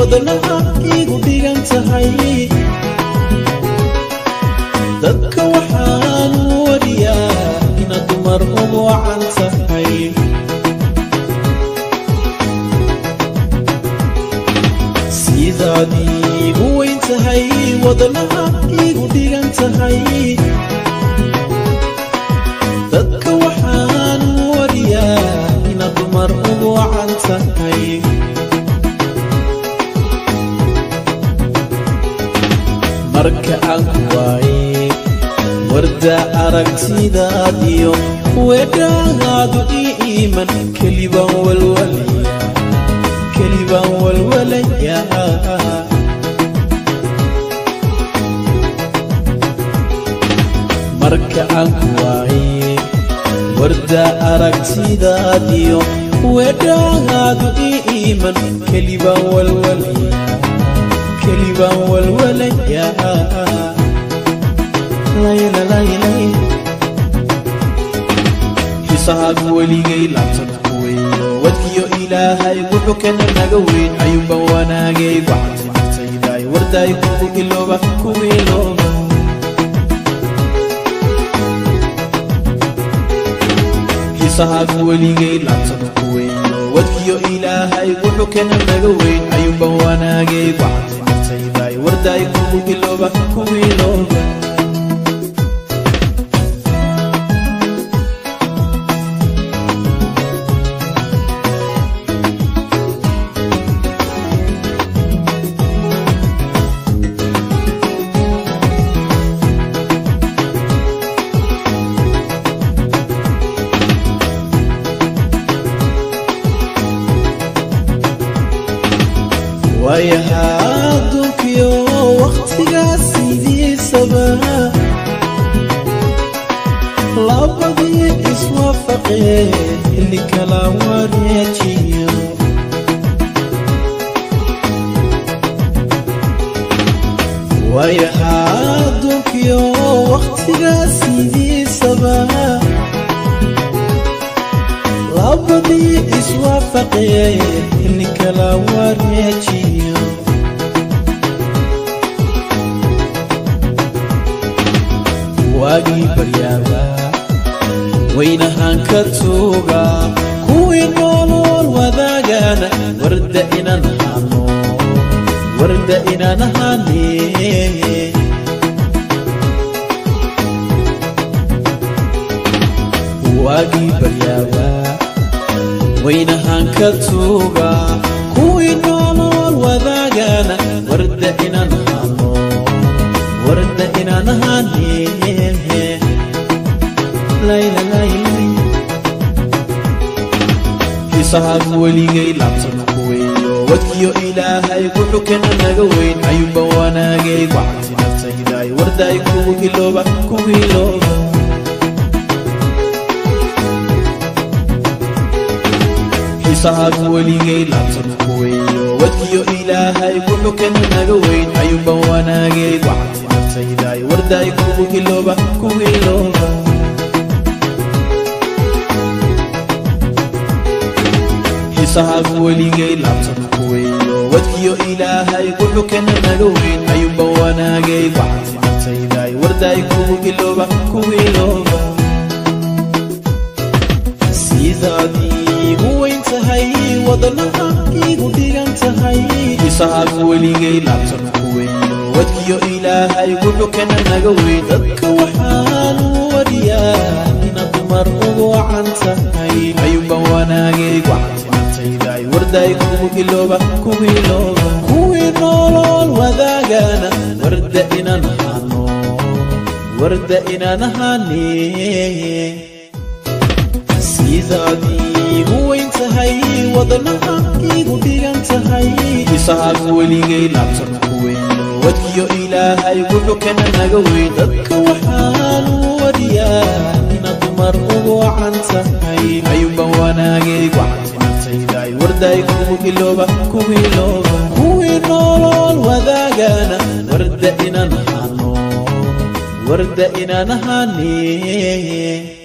wadnaha igu dhigan tahay dadka waxaan wariyaa inaad dumar ugu wacan tahay sidaad iigu weyn tahay wadnaha igu dhigan tahay dadka waxaan wariyaa inaad dumar ugu wacan tahay marka aan ku waaye warda aragtidaadiyo weedhaadu ii iiman kelibaan walwalaya kelibaan walwalaya marka aan ku waaye warda aragtidaadiyo weedhaadu ii iiman kelibaan walwalaya kelibaan walwalaya xisahaagu weligay laabtan ku weeyo wadkiyo ilaahay wuxuu kana naga weyn ayuunban wanaagay waxaad naftaydaay wardaay kugu ilooba ku ilooba xisahaagu weligay laabtan ku weeyo wadkiyo ilaahay wuxuu kana naga weyn ayuunban wanaagay waxaad naftaydaay wardaay kugu ilooba ku ilooba waayahaa adduunkiyo wakhtigaas sidiisaba labadii iswaafaqee xilli kala wareejiyo waayahaa adduunkiyo wakhtigaas sidiisaba labadii iswaafaqee xilli kala wareejiyo waagii baryaaba waynahaan ka tuuga kuwii noolool wadaagana warda inaan hano warda inaan hane waagii baryaaba waynahaan ka tuuga kuwii noolool wadaagana warda inaan hano warda inaan hane xisahaagu weligay laabtan ku weeyo wadkiyo ilaahay wuxuu kana naga weyn ayuunban wanaagay waxaad naftaydaay wardaay kugu ilooba kugu ilooba xisahaagu weligay laabtan ku weeyo wadkiyo ilaahay wuxuu kana naga weyn ayuunban wanaagay waxaad naftaydaay wardaay kugu ilooba kugu ilooba xisahaagu weligay laabtan ku weeyo wadkiyo ilaahay wuxuu kana naga weyn ayuunban wanaagay waxaad naftaydaay wardaay kugu ilooba kugu ilooba sidaad iigu weyn tahay wadnaha igu dhigan tahay xisahaagu weligay laabtan ku weeyo wadkiyo ilaahay wuxuu kana naga weyn dadka waxaan wariyaa inaad dumar ugu wacan tahay ayuunban wanaagay waxaad naftaydaay wardaay kugu ilooba kugu ilooba kuwii noolool wadaagana warda inaan hano warda inaan hane sidaad iigu weyn tahay wadnaha igu dhigan tahay xisahaagu weligay laabtan ku weeyo wadkiyo ilaahay wuxuu kana naga weyn dadka waxaan wariyaa inaad dumar ugu wacan tahay ayuunban wanaagay waxaad naftaydaay wardaay kugu ilooba kugu ilooba kuwii noolool wadaagana warda inaan hano warda inaan hane